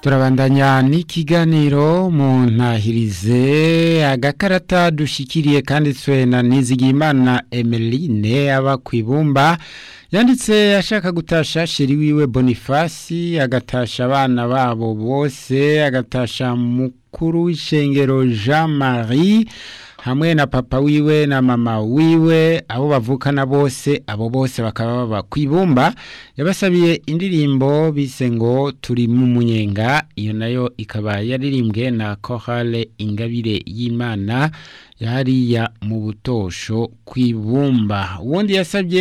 turabandanya n'ikiganiro mu ntahirize agakarata dushikiriye kanditswe na nizigimana emeline aba ku ibumba yanditse ashaka gutasha sheri wiwe bonifasi agatasha abana babo bose agatasha mukuru w'ishengero jean marie hamwe na papa wiwe na mama wiwe abo bavukana bose abo bose bakaba baba ku ibumba yabasabiye indirimbo bise ngo turi mu munyenga iyo nayo ikaba yaririmbwe na korale ingabire y'imana yariya mu butosho ku ibumba uwundi yasabye